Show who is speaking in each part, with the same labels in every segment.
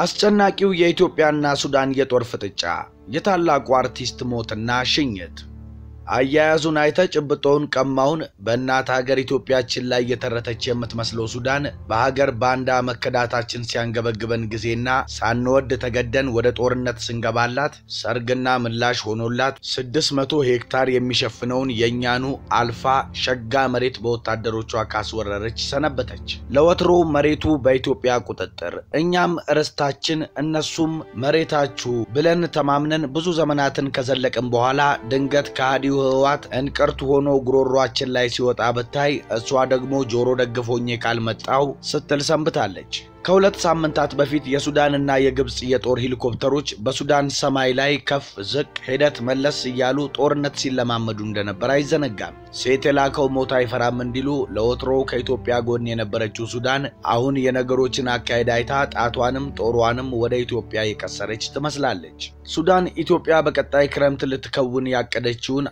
Speaker 1: አስጨናቂው የኢትዮጵያና ሱዳን የጦር ፍጥጫ፣ የታላቁ አርቲስት ሞትና ሽኝት። አያያዙን አይተ ጭብጦውን ቀማውን በእናት ሀገር ኢትዮጵያችን ላይ የተረተች የምትመስለው ሱዳን በሀገር ባንዳ መከዳታችን ሲያንገበግበን ጊዜና ሳንወድ ተገደን ወደ ጦርነት ስንገባላት ሰርግና ምላሽ ሆኖላት ስድስት መቶ ሄክታር የሚሸፍነውን የእኛኑ አልፋ ሸጋ መሬት በወታደሮቿ ካስወረረች ሰነበተች። ለወትሮ መሬቱ በኢትዮጵያ ቁጥጥር፣ እኛም ርስታችን እነሱም መሬታችሁ ብለን ተማምነን ብዙ ዘመናትን ከዘለቅን በኋላ ድንገት ከሃዲው ህወሓት እንቅርት ሆኖ ጉሮሯችን ላይ ሲወጣ ብታይ እሷ ደግሞ ጆሮ ደግፎኜ ካልመጣው ስትል ሰንብታለች። ከሁለት ሳምንታት በፊት የሱዳንና የግብፅ የጦር ሄሊኮፕተሮች በሱዳን ሰማይ ላይ ከፍ ዝቅ ሂደት መለስ እያሉ ጦርነት ሲለማመዱ እንደነበር አይዘነጋም። ሴት የላከው ሞት አይፈራም እንዲሉ ለወትሮው ከኢትዮጵያ ጎን የነበረችው ሱዳን አሁን የነገሮችን አካሄድ አይታ ጣቷንም ጦሯንም ወደ ኢትዮጵያ የቀሰረች ትመስላለች። ሱዳን ኢትዮጵያ በቀጣይ ክረምት ልትከውን ያቀደችውን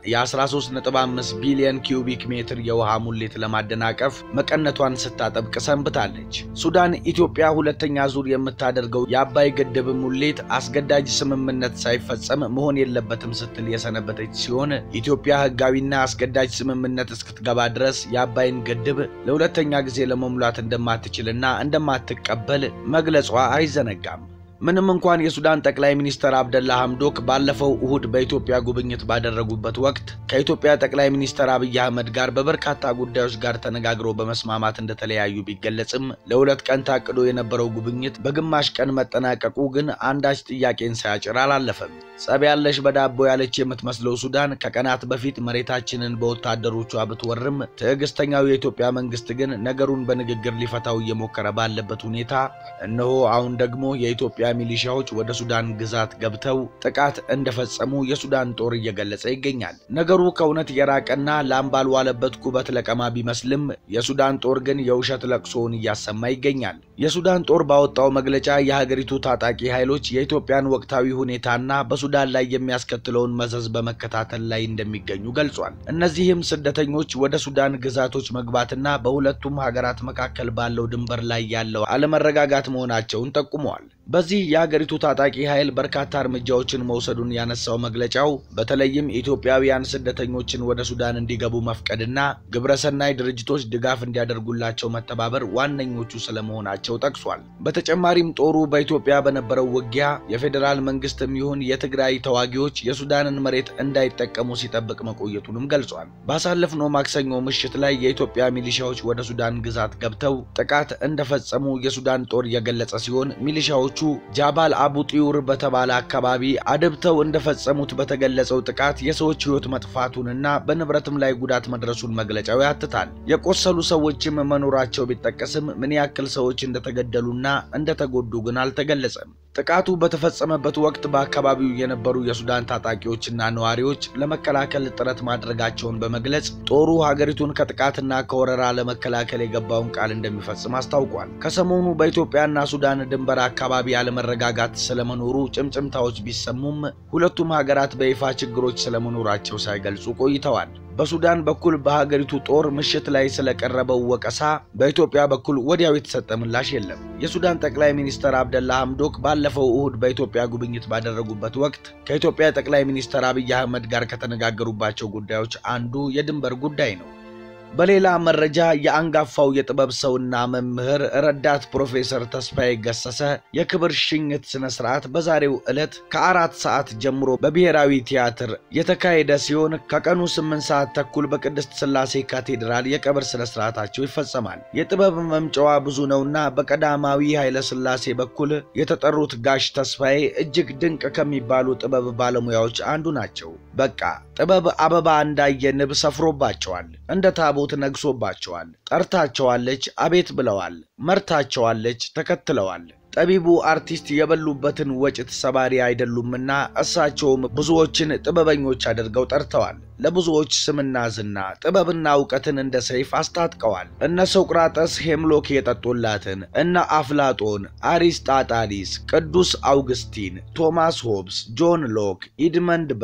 Speaker 1: የ13.5 ቢሊዮን ኪዩቢክ ሜትር የውሃ ሙሌት ለማደናቀፍ መቀነቷን ስታጠብቅ ሰንብታለች። ሱዳን ኢትዮጵያ ሁለተኛ ዙር የምታደርገው የአባይ ግድብ ሙሌት አስገዳጅ ስምምነት ሳይፈጸም መሆን የለበትም ስትል የሰነበተች ሲሆን ኢትዮጵያ ሕጋዊና አስገዳጅ ስምምነት እስክትገባ ድረስ የአባይን ግድብ ለሁለተኛ ጊዜ ለመሙላት እንደማትችልና እንደማትቀበል መግለጿ አይዘነጋም። ምንም እንኳን የሱዳን ጠቅላይ ሚኒስትር አብደላ ሐምዶክ ባለፈው እሁድ በኢትዮጵያ ጉብኝት ባደረጉበት ወቅት ከኢትዮጵያ ጠቅላይ ሚኒስትር አብይ አህመድ ጋር በበርካታ ጉዳዮች ጋር ተነጋግረው በመስማማት እንደተለያዩ ቢገለጽም ለሁለት ቀን ታቅዶ የነበረው ጉብኝት በግማሽ ቀን መጠናቀቁ ግን አንዳች ጥያቄን ሳያጭር አላለፈም። ጸብ ያለሽ በዳቦ ያለች የምትመስለው ሱዳን ከቀናት በፊት መሬታችንን በወታደሮቿ ብትወርም ትዕግስተኛው የኢትዮጵያ መንግስት ግን ነገሩን በንግግር ሊፈታው እየሞከረ ባለበት ሁኔታ እነሆ አሁን ደግሞ የኢትዮጵያ ሚሊሻዎች ወደ ሱዳን ግዛት ገብተው ጥቃት እንደፈጸሙ የሱዳን ጦር እየገለጸ ይገኛል። ነገሩ ከእውነት የራቀና ላም ባልዋለበት ኩበት ለቀማ ቢመስልም የሱዳን ጦር ግን የውሸት ለቅሶውን እያሰማ ይገኛል። የሱዳን ጦር ባወጣው መግለጫ የሀገሪቱ ታጣቂ ኃይሎች የኢትዮጵያን ወቅታዊ ሁኔታና በሱዳን ላይ የሚያስከትለውን መዘዝ በመከታተል ላይ እንደሚገኙ ገልጿል። እነዚህም ስደተኞች ወደ ሱዳን ግዛቶች መግባትና በሁለቱም ሀገራት መካከል ባለው ድንበር ላይ ያለው አለመረጋጋት መሆናቸውን ጠቁመዋል። በዚህ የሀገሪቱ ታጣቂ ኃይል በርካታ እርምጃዎችን መውሰዱን ያነሳው መግለጫው በተለይም ኢትዮጵያውያን ስደተኞችን ወደ ሱዳን እንዲገቡ መፍቀድና ግብረሰናይ ድርጅቶች ድጋፍ እንዲያደርጉላቸው መተባበር ዋነኞቹ ስለመሆናቸው ጠቅሷል። በተጨማሪም ጦሩ በኢትዮጵያ በነበረው ውጊያ የፌዴራል መንግስትም ይሁን የትግራይ ተዋጊዎች የሱዳንን መሬት እንዳይጠቀሙ ሲጠብቅ መቆየቱንም ገልጿል። ባሳለፍነው ማክሰኞ ምሽት ላይ የኢትዮጵያ ሚሊሻዎች ወደ ሱዳን ግዛት ገብተው ጥቃት እንደፈጸሙ የሱዳን ጦር የገለጸ ሲሆን ሚሊሻዎቹ ጃባል አቡ ጢዩር በተባለ አካባቢ አድብተው እንደፈጸሙት በተገለጸው ጥቃት የሰዎች ሕይወት መጥፋቱንና በንብረትም ላይ ጉዳት መድረሱን መግለጫው ያትታል። የቆሰሉ ሰዎችም መኖራቸው ቢጠቀስም ምን ያክል ሰዎች እንደተገደሉና እንደተጎዱ ግን አልተገለጸም። ጥቃቱ በተፈጸመበት ወቅት በአካባቢው የነበሩ የሱዳን ታጣቂዎችና ነዋሪዎች ለመከላከል ጥረት ማድረጋቸውን በመግለጽ ጦሩ ሀገሪቱን ከጥቃትና ከወረራ ለመከላከል የገባውን ቃል እንደሚፈጽም አስታውቋል። ከሰሞኑ በኢትዮጵያና ሱዳን ድንበር አካባቢ ያለመረጋጋት ስለመኖሩ ጭምጭምታዎች ቢሰሙም ሁለቱም ሀገራት በይፋ ችግሮች ስለመኖራቸው ሳይገልጹ ቆይተዋል። በሱዳን በኩል በሀገሪቱ ጦር ምሽት ላይ ስለቀረበው ወቀሳ በኢትዮጵያ በኩል ወዲያው የተሰጠ ምላሽ የለም። የሱዳን ጠቅላይ ሚኒስትር አብደላ ሐምዶክ ባለፈው እሁድ በኢትዮጵያ ጉብኝት ባደረጉበት ወቅት ከኢትዮጵያ ጠቅላይ ሚኒስትር አብይ አህመድ ጋር ከተነጋገሩባቸው ጉዳዮች አንዱ የድንበር ጉዳይ ነው። በሌላ መረጃ የአንጋፋው የጥበብ ሰውና መምህር ረዳት ፕሮፌሰር ተስፋዬ ገሰሰ የክብር ሽኝት ስነ ስርዓት በዛሬው ዕለት ከአራት ሰዓት ጀምሮ በብሔራዊ ቲያትር የተካሄደ ሲሆን ከቀኑ ስምንት ሰዓት ተኩል በቅድስት ሥላሴ ካቴድራል የቀብር ስነ ስርዓታቸው ይፈጸማል። የጥበብ መምጫዋ ብዙ ነውና በቀዳማዊ ኃይለ ሥላሴ በኩል የተጠሩት ጋሽ ተስፋዬ እጅግ ድንቅ ከሚባሉ ጥበብ ባለሙያዎች አንዱ ናቸው። በቃ ጥበብ አበባ እንዳየ ንብ ሰፍሮባቸዋል። እንደ ታቦት ነግሶባቸዋል። ጠርታቸዋለች፣ አቤት ብለዋል። መርታቸዋለች፣ ተከትለዋል። ጠቢቡ አርቲስት የበሉበትን ወጭት ሰባሪ አይደሉምና እሳቸውም ብዙዎችን ጥበበኞች አድርገው ጠርተዋል። ለብዙዎች ስምና ዝና ጥበብና እውቀትን እንደ ሰይፍ አስታጥቀዋል። እነ ሶቅራጠስ ሄምሎክ የጠጡላትን፣ እነ አፍላጦን፣ አሪስጣጣሊስ፣ ቅዱስ አውግስቲን፣ ቶማስ ሆብስ፣ ጆን ሎክ፣ ኢድመንድ በርክ፣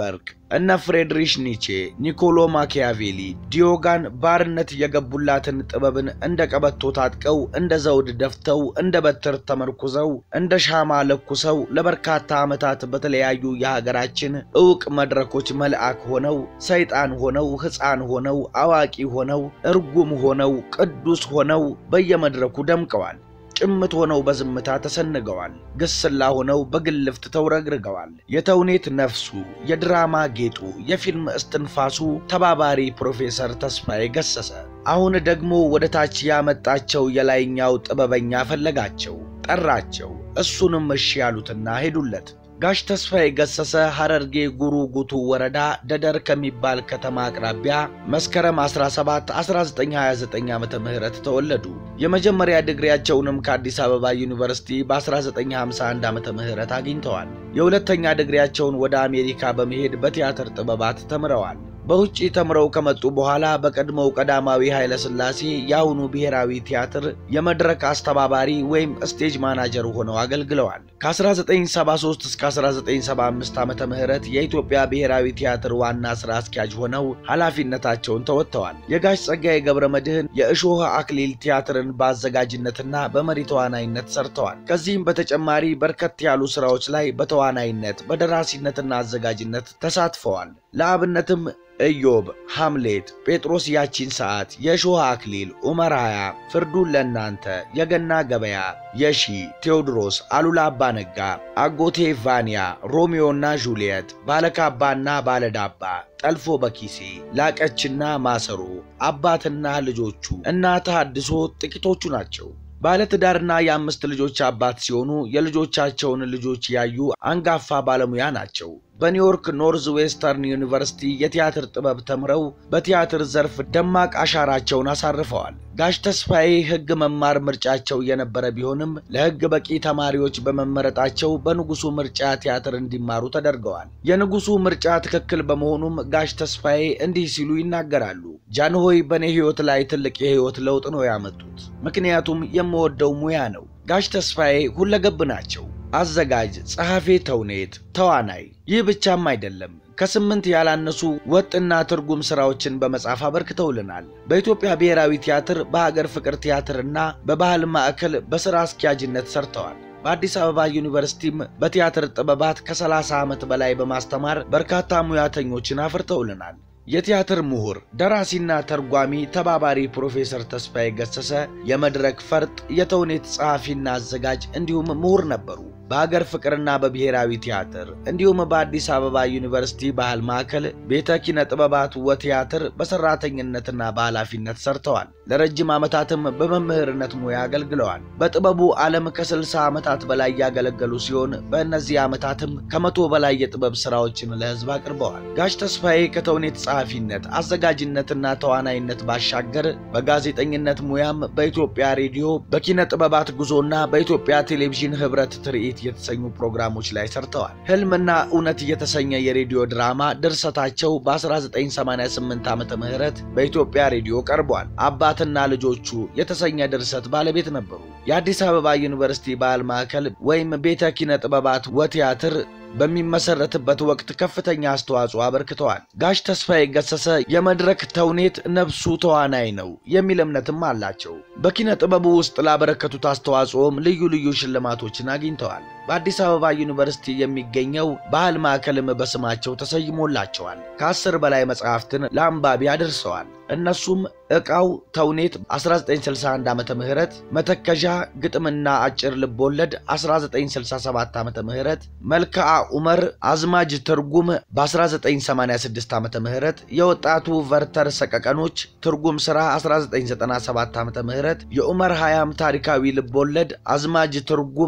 Speaker 1: እነ ፍሬድሪሽ ኒቼ፣ ኒኮሎ ማኪያቬሊ፣ ዲዮጋን ባርነት የገቡላትን ጥበብን እንደ ቀበቶ ታጥቀው እንደ ዘውድ ደፍተው እንደ በትር ተመርኩዘው እንደ ሻማ ለኩሰው ለበርካታ ዓመታት በተለያዩ የሀገራችን ዕውቅ መድረኮች መልአክ ሆነው ሰይጣን ሆነው ሕፃን ሆነው አዋቂ ሆነው እርጉም ሆነው ቅዱስ ሆነው በየመድረኩ ደምቀዋል። ጭምት ሆነው በዝምታ ተሰንገዋል። ግስላ ሆነው በግልፍት ተውረግርገዋል። የተውኔት ነፍሱ፣ የድራማ ጌጡ፣ የፊልም እስትንፋሱ ተባባሪ ፕሮፌሰር ተስፋዬ ገሰሰ አሁን ደግሞ ወደ ታች ያመጣቸው የላይኛው ጥበበኛ ፈለጋቸው፣ ጠራቸው። እሱንም እሺ ያሉትና ሄዱለት። ጋሽ ተስፋዬ ገሰሰ ሐረርጌ ጉሩ ጉቱ ወረዳ ደደር ከሚባል ከተማ አቅራቢያ መስከረም 17 1929 ዓ ም ተወለዱ። የመጀመሪያ ዲግሪያቸውንም ከአዲስ አበባ ዩኒቨርሲቲ በ1951 ዓ ም አግኝተዋል። የሁለተኛ ዲግሪያቸውን ወደ አሜሪካ በመሄድ በቲያትር ጥበባት ተምረዋል። በውጭ ተምረው ከመጡ በኋላ በቀድሞው ቀዳማዊ ኃይለ ሥላሴ የአሁኑ ብሔራዊ ቲያትር የመድረክ አስተባባሪ ወይም ስቴጅ ማናጀር ሆነው አገልግለዋል። ከ1973 እስከ 1975 ዓመተ ምህረት የኢትዮጵያ ብሔራዊ ቲያትር ዋና ሥራ አስኪያጅ ሆነው ኃላፊነታቸውን ተወጥተዋል። የጋሽ ጸጋዬ ገብረ መድኅን የእሾህ አክሊል ቲያትርን በአዘጋጅነትና በመሪ ተዋናይነት ሰርተዋል። ከዚህም በተጨማሪ በርከት ያሉ ሥራዎች ላይ በተዋናይነት በደራሲነትና አዘጋጅነት ተሳትፈዋል። ለአብነትም ኢዮብ፣ ሐምሌት፣ ጴጥሮስ ያቺን ሰዓት፣ የእሾህ አክሊል፣ ዑመር ሃያ፣ ፍርዱን ለእናንተ፣ የገና ገበያ፣ የሺ፣ ቴዎድሮስ፣ አሉላ አባነጋ፣ አጎቴ ቫንያ፣ ሮሚዮና ጁልየት፣ ባለካባና ባለዳባ፣ ጠልፎ በኪሴ፣ ላቀችና ማሰሮ፣ አባትና ልጆቹ እና ተሐድሶ ጥቂቶቹ ናቸው። ባለትዳርና የአምስት ልጆች አባት ሲሆኑ የልጆቻቸውን ልጆች ያዩ አንጋፋ ባለሙያ ናቸው። በኒውዮርክ ኖርዝ ዌስተርን ዩኒቨርሲቲ የቲያትር ጥበብ ተምረው በቲያትር ዘርፍ ደማቅ አሻራቸውን አሳርፈዋል። ጋሽ ተስፋዬ ሕግ መማር ምርጫቸው የነበረ ቢሆንም ለሕግ በቂ ተማሪዎች በመመረጣቸው በንጉሱ ምርጫ ቲያትር እንዲማሩ ተደርገዋል። የንጉሱ ምርጫ ትክክል በመሆኑም ጋሽ ተስፋዬ እንዲህ ሲሉ ይናገራሉ። ጃንሆይ በእኔ ሕይወት ላይ ትልቅ የሕይወት ለውጥ ነው ያመጡት። ምክንያቱም የምወደው ሙያ ነው። ጋሽ ተስፋዬ ሁለገብ ናቸው። አዘጋጅ፣ ጸሐፌ ተውኔት፣ ተዋናይ። ይህ ብቻም አይደለም። ከስምንት ያላነሱ ወጥና ትርጉም ሥራዎችን በመጻፍ አበርክተውልናል። በኢትዮጵያ ብሔራዊ ቲያትር፣ በሀገር ፍቅር ቲያትርና በባህል ማዕከል በሥራ አስኪያጅነት ሰርተዋል። በአዲስ አበባ ዩኒቨርሲቲም በቲያትር ጥበባት ከ30 ዓመት በላይ በማስተማር በርካታ ሙያተኞችን አፍርተውልናል። የቲያትር ምሁር፣ ደራሲና ተርጓሚ ተባባሪ ፕሮፌሰር ተስፋዬ ገሰሰ የመድረክ ፈርጥ፣ የተውኔት ጸሐፊና አዘጋጅ እንዲሁም ምሁር ነበሩ። በሀገር ፍቅርና በብሔራዊ ቲያትር እንዲሁም በአዲስ አበባ ዩኒቨርሲቲ ባህል ማዕከል ቤተ ኪነ ጥበባት ወቲያትር በሰራተኝነትና በኃላፊነት ሰርተዋል። ለረጅም ዓመታትም በመምህርነት ሙያ አገልግለዋል። በጥበቡ ዓለም ከ60 ዓመታት በላይ ያገለገሉ ሲሆን በእነዚህ ዓመታትም ከመቶ በላይ የጥበብ ሥራዎችን ለሕዝብ አቅርበዋል። ጋሽ ተስፋዬ ከተውኔት ጸሐፊነት፣ አዘጋጅነትና ተዋናይነት ባሻገር በጋዜጠኝነት ሙያም በኢትዮጵያ ሬዲዮ በኪነ ጥበባት ጉዞና በኢትዮጵያ ቴሌቪዥን ኅብረት ትርኢት የተሰኙ ፕሮግራሞች ላይ ሰርተዋል። ሕልምና እውነት የተሰኘ የሬዲዮ ድራማ ድርሰታቸው በ1988 ዓመተ ምህረት በኢትዮጵያ ሬዲዮ ቀርቧል። አባትና ልጆቹ የተሰኘ ድርሰት ባለቤት ነበሩ። የአዲስ አበባ ዩኒቨርሲቲ ባህል ማዕከል ወይም ቤተ ኪነ ጥበባት ወቲያትር በሚመሰረትበት ወቅት ከፍተኛ አስተዋጽኦ አበርክተዋል። ጋሽ ተስፋዬ ገሰሰ የመድረክ ተውኔት ነፍሱ ተዋናይ ነው የሚል እምነትም አላቸው። በኪነ ጥበቡ ውስጥ ላበረከቱት አስተዋጽኦም ልዩ ልዩ ሽልማቶችን አግኝተዋል። በአዲስ አበባ ዩኒቨርሲቲ የሚገኘው ባህል ማዕከልም በስማቸው ተሰይሞላቸዋል። ከአስር በላይ መጽሐፍትን ለአንባቢ አድርሰዋል። እነሱም ዕቃው ተውኔት 1961 ዓመተ ምህረት መተከዣ ግጥምና አጭር ልቦለድ 1967 ዓመተ ምህረት መልክዓ ዑመር አዝማጅ ትርጉም በ1986 ዓመተ ምህረት የወጣቱ ቨርተር ሰቀቀኖች ትርጉም ሥራ 1997 ዓመተ ምህረት የዑመር ሀያም ታሪካዊ ልቦለድ አዝማጅ ትርጉም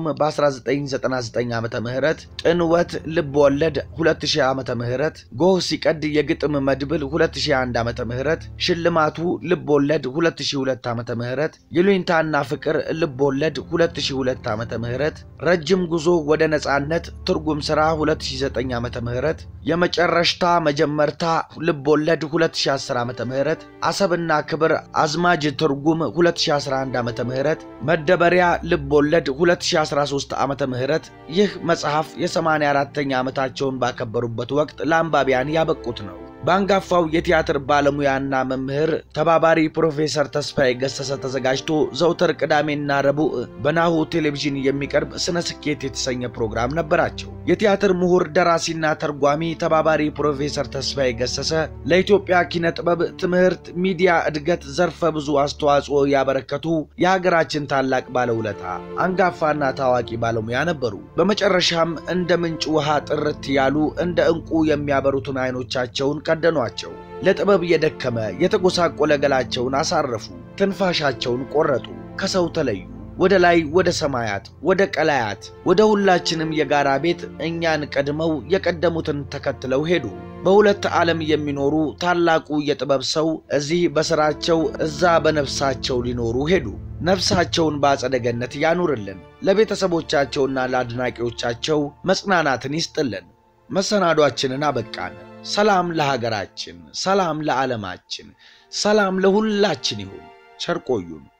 Speaker 1: በ1999 ዓመተ ምህረት ጥንወት ልቦወለድ 2000 ዓመተ ምህረት ጎህ ሲቀድ የግጥም መድብል 2001 ዓመተ ምህረት ሽልማቱ ልብ ወለድ 2002 ዓመተ ምህረት ይሉኝታና ፍቅር ልብ ወለድ 2002 ዓመተ ምህረት ረጅም ጉዞ ወደ ነጻነት ትርጉም ሥራ 2009 ዓመተ ምህረት የመጨረሽታ መጀመርታ ልብ ወለድ 2010 ዓመተ ምህረት አሰብና ክብር አዝማጅ ትርጉም 2011 ዓመተ ምህረት መደበሪያ ልብ ወለድ 2013 ዓመተ ምህረት ይህ መጽሐፍ የ84ኛ ዓመታቸውን ባከበሩበት ወቅት ለአንባቢያን ያበቁት ነው። በአንጋፋው የቲያትር ባለሙያና መምህር ተባባሪ ፕሮፌሰር ተስፋዬ ገሰሰ ተዘጋጅቶ ዘውትር ቅዳሜና ረቡዕ በናሁ ቴሌቪዥን የሚቀርብ ስነ ስኬት የተሰኘ ፕሮግራም ነበራቸው። የቲያትር ምሁር ደራሲና ተርጓሚ ተባባሪ ፕሮፌሰር ተስፋዬ ገሰሰ ለኢትዮጵያ ኪነ ጥበብ፣ ትምህርት፣ ሚዲያ እድገት ዘርፈ ብዙ አስተዋጽኦ ያበረከቱ የሀገራችን ታላቅ ባለውለታ አንጋፋና ታዋቂ ባለሙያ ነበሩ። በመጨረሻም እንደ ምንጭ ውሃ ጥርት ያሉ እንደ ዕንቁ የሚያበሩትን አይኖቻቸውን ቀደኗቸው። ለጥበብ የደከመ የተጎሳቆለ ገላቸውን አሳረፉ። ትንፋሻቸውን ቆረጡ። ከሰው ተለዩ። ወደ ላይ ወደ ሰማያት ወደ ቀላያት ወደ ሁላችንም የጋራ ቤት እኛን ቀድመው የቀደሙትን ተከትለው ሄዱ። በሁለት ዓለም የሚኖሩ ታላቁ የጥበብ ሰው እዚህ በሥራቸው እዛ በነፍሳቸው ሊኖሩ ሄዱ። ነፍሳቸውን በአጸደ ገነት ያኑርልን። ለቤተሰቦቻቸውና ለአድናቂዎቻቸው መጽናናትን ይስጥልን። መሰናዷችንን አበቃን። ሰላም ለሀገራችን፣ ሰላም ለዓለማችን፣ ሰላም ለሁላችን ይሁን። ቸር ቆዩን።